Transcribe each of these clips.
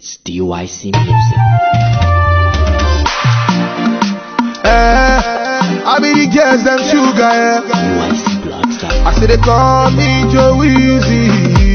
It's DYC Music. Eh, I be the girls them sugar, eh. DYC Blogs. I say they call me Joe Easy.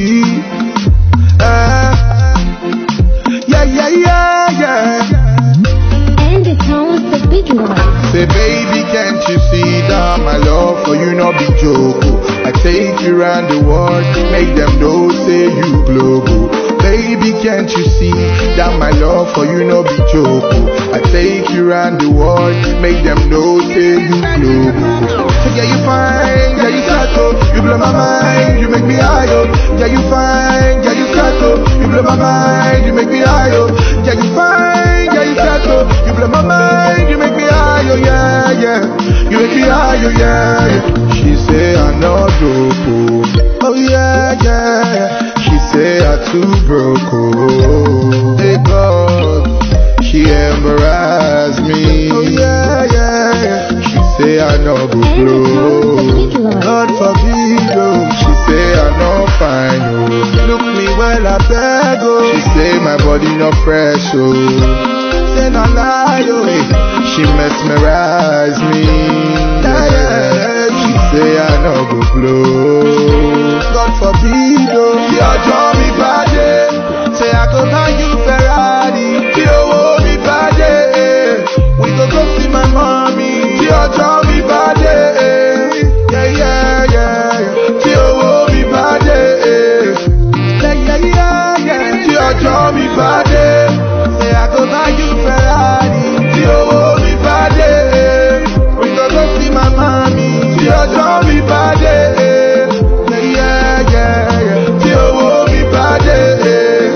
Eh, yeah, yeah, yeah, yeah. And the tones the big one. Say, baby, can't you see that my love for you not be joke? I take you around the world, make them know say you global. Baby, can't you see that my love for you not be joke? I take you around the world, make them know say you global. So yeah, you fine, yeah you settle, you blow my mind, you make me high oh. Yeah, you fine, yeah you settle, you blow my mind, you make me high oh. Yeah, you fine, yeah you settle, you blow my mind, you make me high oh yeah yeah, you make me high oh yeah. yeah. She say I'm not dope oh, oh yeah yeah. She say I too broke oh, hey God. She embarrass me. Oh yeah, yeah, yeah. She say I no go And the blow. tones the big one. God forbid, oh. She say I no fine, oh. Look me well, I beg, oh. She say my body no fresh, oh. Say no lie, oh. Hey, she mesmerize me. Yeah, yeah. She say I no go blow. God forbid, oh. Tí ọjọ́ mi bá dé, say I go buy you Ferrari. Tí owó mi bá dé, eh, we go go see my mommy. Tí ọjọ́ mi bá dé, eh, yeah, yeah, yeah. Tí owó mi bá dé, eh, yeah, yeah, yeah, yeah. Tí ọjọ́ mi bá dé, say I go buy you Ferrari. Tí owó mi bá dé, eh, we go go see my mommy. Tí ọjọ́ mi bá dé, eh, yeah, yeah, yeah, yeah. Tí owó mi bá dé, eh.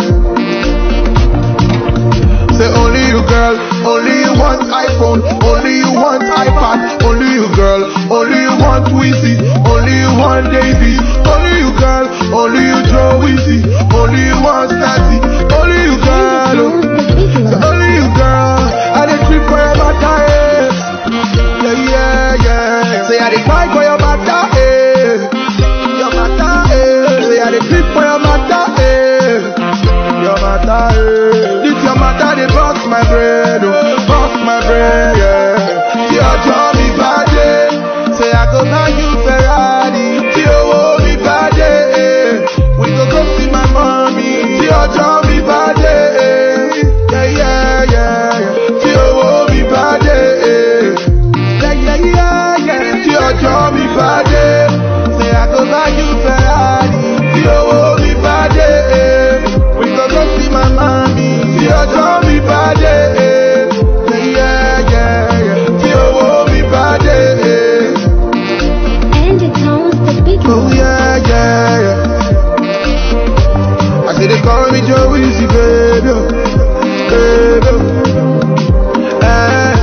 Say only you girl, only you want iPhone, only you want iPad, only you girl, only you want Wheezy, only you want Daisy, only you girl, only you Joe Wheezy, only you want Snazzy, only you girl, oh. Say only you girl, I dey trip for your matter, eh. Yeah, yeah, yeah. Say I dey cry for your matter, eh. Your matter, eh. Say I dey trip for your matter, eh. Your matter, eh. This your matter, they bust my brain, oh, bust my brain, yeah. Tí ọjọ́ mi bá dé, say I go buy you Ferrari. Tí owó mi bá dé, eh, we go go see my mommy. Tí ọjọ́ mi bá dé, eh, yeah, yeah, yeah, yeah. Tí owó mi bá dé, eh, yeah, yeah, yeah, yeah. Tí ọjọ́ mi bá dé, say I go buy you Ferrari. Tí owó mi bá dé, eh, we go go see my mommy. Tí ọjọ́ mi bá dé, eh, yeah, yeah, yeah. Tí owó mi bá dé, eh, And the tones the big oh one. yeah, yeah, yeah. I say they call me Joe Easy, baby, oh, baby. oh. Eh.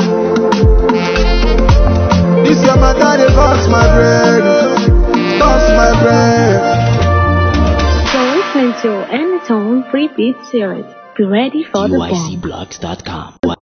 This your matter, they bust my brain, oh, bust my brain. So listen to Anytone Free Beat Series. Be ready for the bomb. DYCBlogs.com.